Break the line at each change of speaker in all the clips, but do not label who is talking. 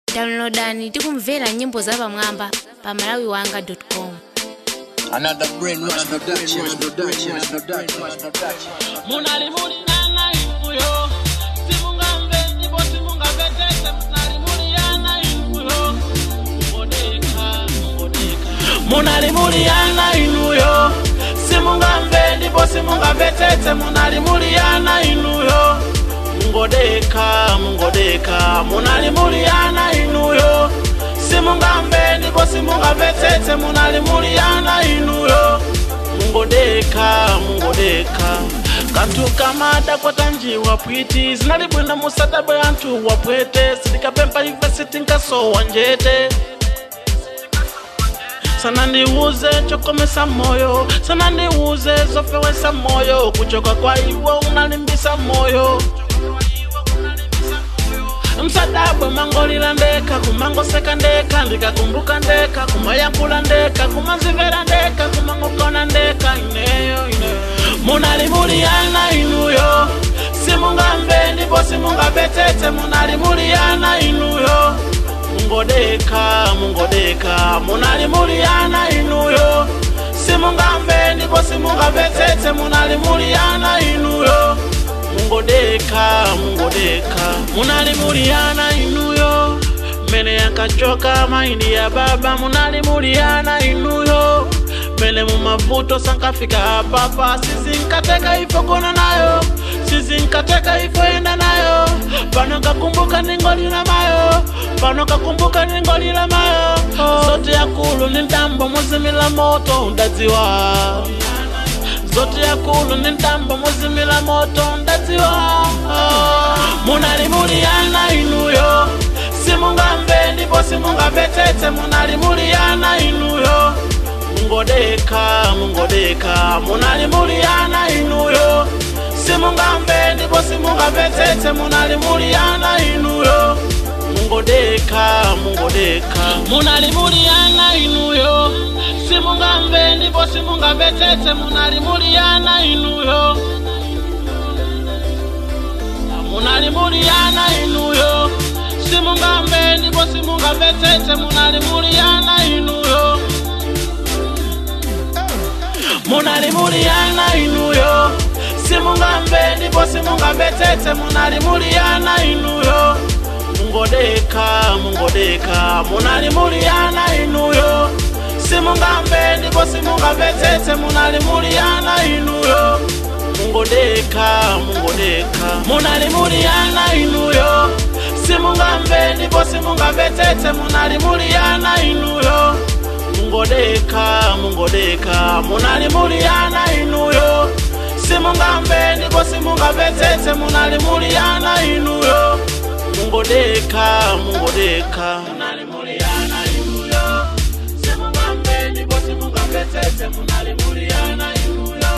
downloadani tikumvera nyimbo zapamwamba pa malawi wanga com
Another brain rush production. production.
munali muli nana inuyo simungamve ndipo simungamvetese munali muli yana inuyo mungodeka mungodeka munali muli yana inuyo simungamve ndipo simungamvetese munali muli yana inuyo mungodeka mungodeka munali muli yana inuyo simungamve ndipo simungamvetese munali muli yana inuyo mungodeka mungodeka kantu kamada kwatanjiwa pwiti zinalibwina musadabwe anthu wapwete silikapempa ife sitinkasowa njete sana ndiuze chokomesa moyo sana ndiuze zofewesa moyo kuchoka kwa iwo unalimbisa moyo msadabwe mangolila ndeka kumangoseka ndeka ndikakumbuka ndeka kumayankula ndeka kumanzivera ndeka kumangokona ndeka ineyo ineyo munali muliyana inuyo simungamve ndipo simungamvetete munali muliyana inuyo mungodeka mungodeka munali muliyana inuyo simungamve ndipo simungamvetete munali muliyana inuyo mungodeka mungodeka munali muliyana inuyo mene yankachoka maindi ya baba munali muliyana inuyo mene mumavuto sankafika apapa sizinkateka ifo kona nayo sizinkateka ifo enda nayo pano kakumbuka ningolila mayo pano kakumbuka ningolila mayo zote yakulu ni ndambo muzimila moto undadziwa zote yakulu ni ndambo muzimila moto ndadziwa munali muliyana inuyo simungamve ndipo simungamvetete munali muliyana inuyo mungodeka mungodeka munali muliyana inuyo simungamve ndipo simungamvetete munali muliyana inuyo mungodeka mungodeka munali muliyana inuyo simungamve ndipo simungamvetete munali muliyana inuyo munali muliyana inuyo simungamve ndipo simungamvetete munali muliyana inuyo munali muliyana inuyo simungamve ndipo simungamvetete munali muliyana inuyo mungodeka mungodeka munali muliyana inuyo simungamve ndipo simungamvetete munali muliyana inuyo mungodeka mungodeka munali muliyana inuyo simungamve ndipo simungamvetete munali muliyana inuyo mungodeka mungodeka munali muliyana inuyo simungamve ndipo simungamvetete munali muliyana inuyo mungodeka mungodeka munali muliyana inuyo simungamve ndipo simungamvetete munali muliyana inuyo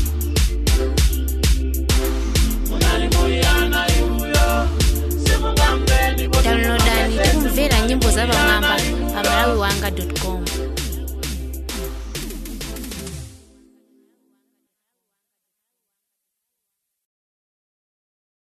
munali muliyana inuyo simungamve ndipo
downloadani tikumvera nyimbo zapamwamba pa malawi wanga com